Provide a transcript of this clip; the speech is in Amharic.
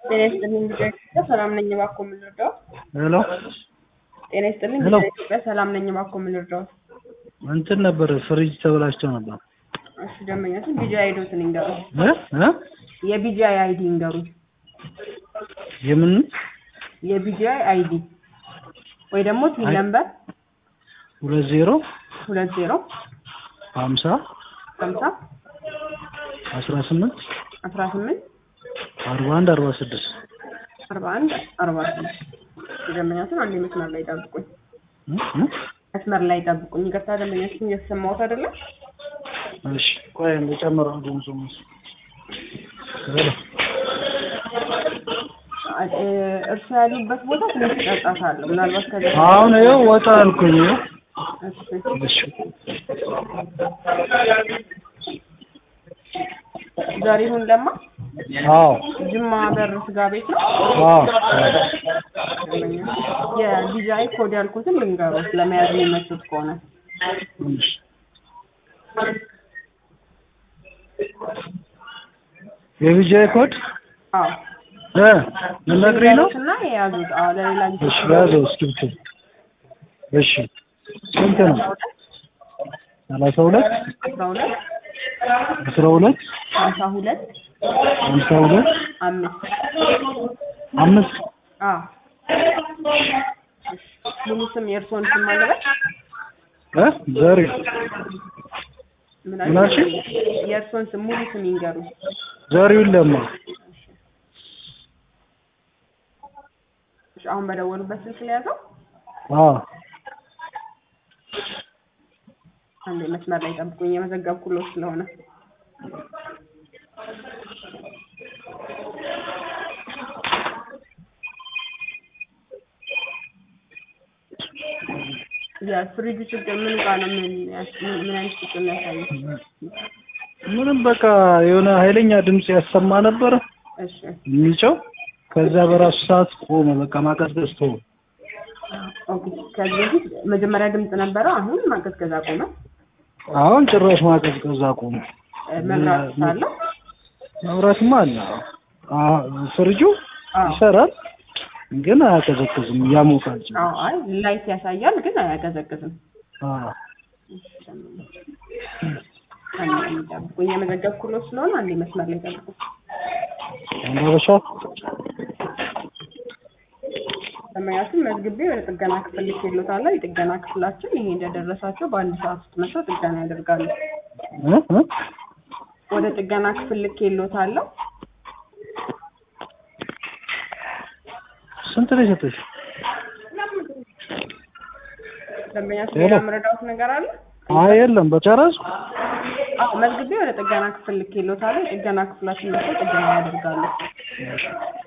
ጤና ይስጥልኝ ልጆች ኢትዮጵያ ሰላም ነኝ እባክዎ ምን ልርዳዎት? ሄሎ ጤና ይስጥልኝ ሄሎ። ልጆች ኢትዮጵያ ሰላም ነኝ እባክዎ ምን ልርዳዎት? እንትን ነበር ፍሪጅ ተበላሽቶ ነበር እሺ ደንበኛችን ቢጂአይ አይዲዎትን ይንገሩኝ። እ እ የቢጂአይ አይዲ ይንገሩኝ። የምን የቢጂአይ አይዲ ወይ ደግሞ ቲን አይ- ነምበር ሁለት ዜሮ ሁለት ዜሮ ሀምሳ ሀምሳ አስራ ስምንት አስራ ስምንት አርባ አንድ አርባ ስድስት አርባ አንድ አርባ ስድስት ደንበኛችን አንድ መስመር ላይ ጠብቁኝ። እ እ መስመር ላይ ጠብቁኝ። ይቅርታ ደንበኛችን እየተሰማሁት አይደለም። እሺ ቆይ እንደጨምረው ድምፁ ሄሎ እ፣ እርሱ ያሉበት ቦታ ትንሽ ጫጫታ አለው። ምናልባት ከዚ አሁን ይኸው ወጣ አልኩኝ ይኸው እሺ እሺ ዘሪሁን ለማ አዎ ጅማ በር ስጋ ቤት ነው። አዎ የዲዛይ ኮድ ያልኩትን ልንገሮት ለመያዝ የሚመቹት ከሆነ እሺ የቪጃይ ኮድ አዎ እ ልነግሪኝ ነው እና የያዙት አዎ ለሌላ ጊዜ እሺ ያዘው እስክሪብቶ እሺ ስንት ነው ሰላሳ ሁለት አስራ ሁለት አስራ ሁለት ሀምሳ ሁለት ሀምሳ ሁለት አምስት አምስት አዎ ሙሉ ስም የእርስዎን ስም አለበት እ ዘሪ ምን ምን አልሽኝ? የእርስዎን ስም ሙሉ ስም ይንገሩ ዘሪውን ለማ እሺ አሁን በደወሉበት ስልክ ሊያዘው አዎ አንዴ መስመር ላይ ጠብቁኝ የመዘገብኩሎት ስለሆነ የፍሪጁ ችግር ምን ጋር ነው ምን ያስ- ምን ምን አይነት ችግር ነው ያሳየው ምንም በቃ የሆነ ኃይለኛ ድምፅ ያሰማ ነበረ እሺ የሚጮህ ከዛ በራሱ ሰዓት ቆመ በቃ ማቀዝቀዝ ተወ ኦኬ ከዚህ በፊት መጀመሪያ ድምፅ ነበረ አሁን ማቀዝቀዝ አቆመ አሁን ጭራሽ ማቀዝቀዝ አቆመ እ፣ መብራት ሳለው መብራትማ አለ አዎ ፍሪጁ አዎ ይሰራል ግን አያቀዘቅዝም ያሞቃል ጭራሽ። አዎ አይ ላይት ያሳያል ግን አያቀዘቅዝም አዎ አንዴ ጠብቁኝ የመዘገብኩሎት ስለሆነ አንዴ መስመር ላይ ጠብቁ አንዳበሻ ሰማያትን መዝግቤ ወደ ጥገና ክፍል ልኬሎታለሁ የጥገና ክፍላችን ይሄ እንደደረሳቸው በአንድ ሰዓት ውስጥ መጥተው ጥገና ያደርጋሉ እ እ ወደ ጥገና ክፍል ልኬሎታለሁ ስንት ነው የሰጠሽ? ደንበኛችን ሄሎ። ሌላ መረዳት ነገር አለ አይ የለም በጨረስኩ አዎ መዝግቤ ወደ ጥገና ክፍል ልኬሎታለሁ የጥገና ክፍላችን መጥተው ጥገና ያደርጋሉ